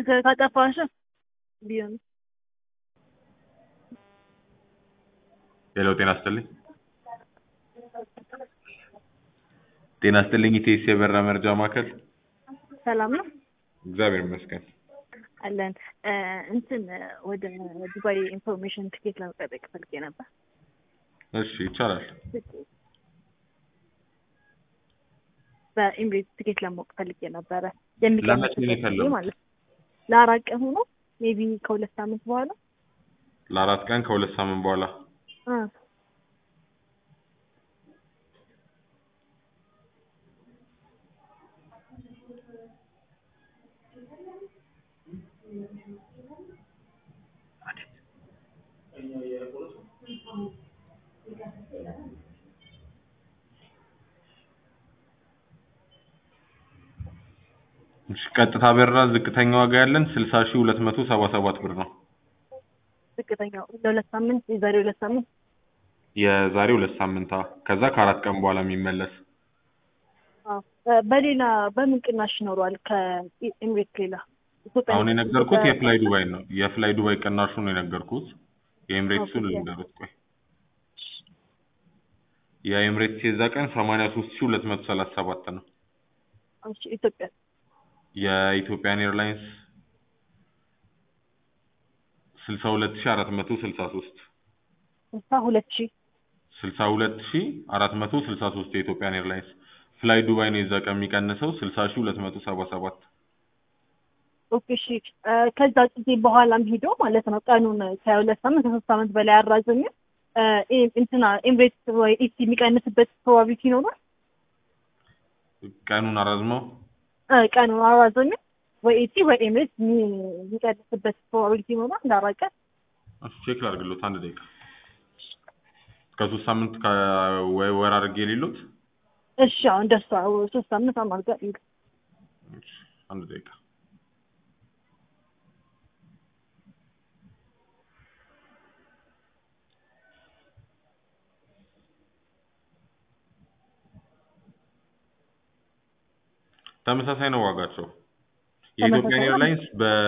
ከ- ካጠፋሽ ቢሆን ሄሎ ጤና ይስጥልኝ። ጤና ይስጥልኝ ኢቴስ የበራ መርጃ ማዕከል። ሰላም ነው እግዚአብሔር ይመስገን። አለን እ፣ እንትን እ፣ ወደ ዱባይ ኢንፎርሜሽን ትኬት ለመጠየቅ ፈልጌ ነበር። እሺ ይቻላል። በኢምሬት ትኬት ለማወቅ ፈልጌ ነበረ። ለመቼ ነው የሚቀንስበት ጊዜ የፈለጉት? ማለት ነው። ለአራት ቀን ሆኖ ሜቢ ከሁለት ሳምንት በኋላ ለአራት ቀን ከሁለት ሳምንት በኋላ እ፣ እሺ ቀጥታ በረራ ዝቅተኛ ዋጋ ያለን ስልሳ ሺህ ሁለት መቶ ሰባ ሰባት ብር ነው። ዝቅተኛው ለሁለት ሳምንት የዛሬ ሁለት ሳምንት የዛሬ ሁለት ሳምንት አ ከዛ ከአራት ቀን በኋላ የሚመለስ አዎ። እ፣ በሌላ በምን ቅናሽ ይኖረዋል ከኤምሬት ሌላ ኢትዮጵያ አሁን የነገርኩት የፍላይ ዱባይ ነው። የፍላይ ዱባይ ቅናሹ ነው የነገርኩት። የኤምሬትሱን ኦኬ። ልንገሩት ቆይ የኤምሬትስ የዛ ቀን ሰማንያ ሶስት ሺህ ሁለት መቶ ሰላሳ ሰባት ነው። እሺ፣ ኢትዮጵያ የኢትዮጵያን ኤርላይንስ ስልሳ ሁለት ሺህ አራት መቶ ስልሳ ሶስት ስልሳ ሁለት ሺህ ስልሳ ሁለት ሺህ አራት መቶ ስልሳ ሶስት የኢትዮጵያን ኤርላይንስ ፍላይ ዱባይ ነው የዛ ቀን የሚቀንሰው ስልሳ ሺህ ሁለት መቶ ሰባ ሰባት ኦኬ እሺ እ፣ ከዛ ጊዜ በኋላም ሄዶ ማለት ነው ቀኑን ከሁለት ሳምንት ከሶስት ሳምንት በላይ አራዘመ እ፣ ኢ- እንትና ኤምሬት ወይ ኢቲ የሚቀንስበት ፕሮባቢሊቲ ይኖራል ቀኑን አራዝመው እ፣ ቀኑን አራዘመ ወይ ኢቲ ወይ ኤምሬት የሚ- የሚቀንስበት ፕሮባቢሊቲ ይኖራል እንዳራቀ እሺ ቼክ ላድርግሎት አንድ ደቂቃ ከሶስት ሳምንት ከወይ ወር አድርጌ የሌሉት እሺ አሁን እንደሱ ሶስት ሳምንት አማርጋ ይሉ አንድ ደቂቃ ተመሳሳይ ነው ዋጋቸው። የኢትዮጵያን ተመሳሳይ ነው? ኤርላይንስ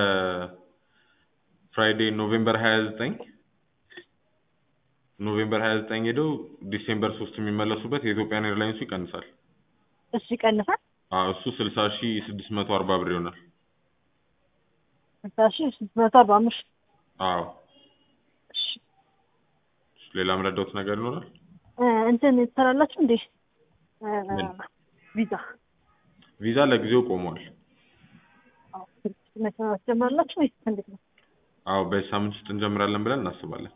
በፍራይዴ ኖቬምበር 29 ኖቬምበር 29 ሄደው ዲሴምበር 3 የሚመለሱበት የኢትዮጵያን ኤርላይንሱ ይቀንሳል። እሺ ይቀንሳል አዎ እሱ 60640 ብር ይሆናል። ስልሳ ሺህ ስድስት መቶ አርባ አምስት አዎ እሺ ሌላ ምረዳውት ነገር ይኖራል? እ፣ እንትን ትሰራላችሁ እንዴ እ፣ ምን? ቪዛ ቪዛ ለጊዜው ቆሟል። አዎ መስራት ጀምራላችሁ ወይስ እንዴት ነው? አዎ በዚህ ሳምንት ውስጥ እንጀምራለን ብለን እናስባለን።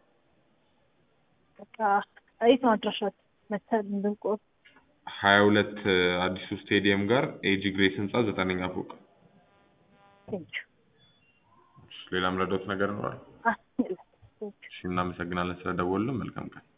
በቃ የት ነው አድራሻችሁ? መተን እንድንቆር 22 አዲሱ ስቴዲየም ጋር ኤጂ ግሬስ ህንጻ ዘጠነኛ ፎቅ። ቴንኪው ሌላ ምረዳውት ነገር ይኖራል? አ እሺ እናመሰግናለን ስለደወሉልን። መልካም ቀን።